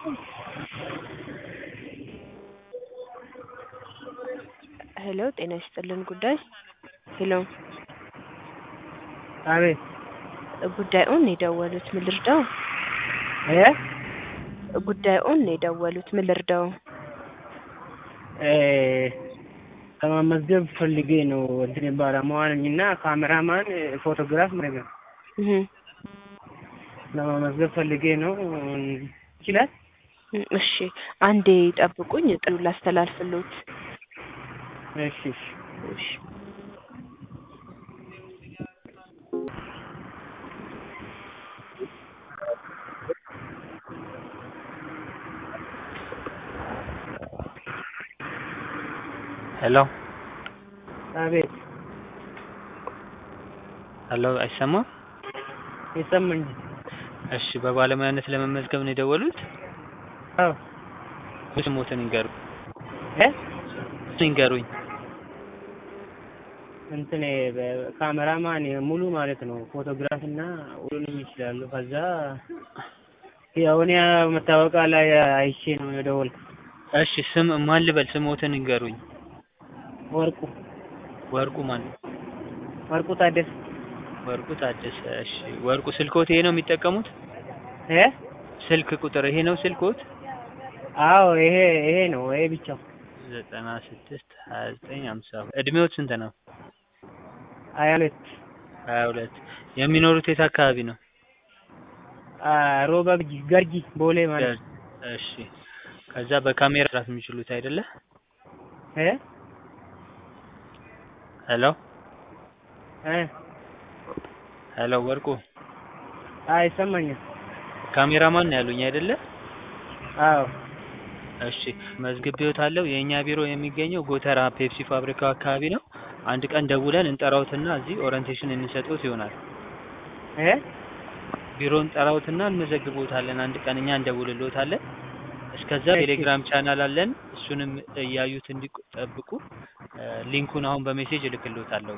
ሄሎ ጤና ይስጥልን ጉዳይ ሄሎ አቤት ጉዳዩን የደወሉት ምን ልርዳው? እ ጉዳዩን የደወሉት ምን ልርዳው? እ ለመመዝገብ ፈልጌ ነው እንትን ባለሙያ ነኝ እና ካሜራማን ፎቶግራፍ ማለት ነው እህ ለመመዝገብ ፈልጌ ነው ይችላል እሺ አንዴ ጠብቁኝ ጥሩ ላስተላልፍሎት እሺ እሺ እሺ ሄሎ አቤት ሄሎ አይሰማም? ይሰማኛል እሺ በባለሙያነት ለመመዝገብ ነው የደወሉት? አዎ ስሞትን ይንገሩኝ እ ይንገሩኝ። እንትን ካሜራማን ሙሉ ማለት ነው ፎቶግራፍ እና ሁሉንም ይችላሉ ከዛ ያው እኔ መታወቂያ ላይ አይቼ ነው የደወልኩት እሺ ስም ማን ልበል? ስሞትን ይንገሩኝ። ወርቁ ወርቁ ማን? ወርቁ ታደሰ ወርቁ ታደሰ። እሺ ወርቁ ስልኮት ይሄ ነው የሚጠቀሙት? እ ስልክ ቁጥር ይሄ ነው ስልኮት? አዎ ይሄ ይሄ ነው ይሄ ብቻው ዘጠና ስድስት ሀያ ዘጠኝ ሀምሳ እድሜዎት ስንት ነው? ሀያ ሁለት ሀያ ሁለት የሚኖሩት የት አካባቢ ነው? አ ሮባ ገርጂ ገርጂ ቦሌ ማለት ነው እሺ ከዛ በካሜራ መስራት የሚችሉት አይደለ? እ ሄሎ እ ሄሎ ወርቁ አይ ይሰማኛል ካሜራማን ነው ያሉኝ አይደለ? አዎ እሺ መዝግቤዎታለሁ። የእኛ ቢሮ የሚገኘው ጎተራ ፔፕሲ ፋብሪካው አካባቢ ነው። አንድ ቀን ደውለን እንጠራዎትና እዚህ ኦሪንቴሽን እንሰጥዎት ይሆናል። እ ቢሮ እንጠራዎትና እንመዘግቦታለን። አንድ ቀን እኛ እንደውልልዎታለን። እስከዛ ቴሌግራም ቻናል አለን። እሱንም እያዩት እንዲጠብቁ ሊንኩን አሁን በሜሴጅ እልክልዎታለሁ።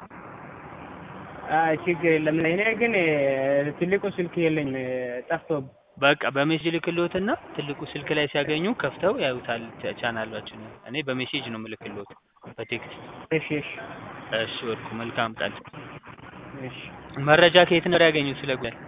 አይ ችግር የለም እኔ ግን ትልቁ ስልክ የለኝም ጠፍቶብኝ በቃ በሜሴጅ እልክልዎትና ትልቁ ስልክ ላይ ሲያገኙ ከፍተው ያዩታል ቻናላችንን። እኔ በሜሴጅ ነው የምልክልዎት በቴክስት። እሺ እሺ እሺ ወርቁ መልካም ቀን። እሺ መረጃ ከየት ነበር ያገኙት ስለ ጉዳይ?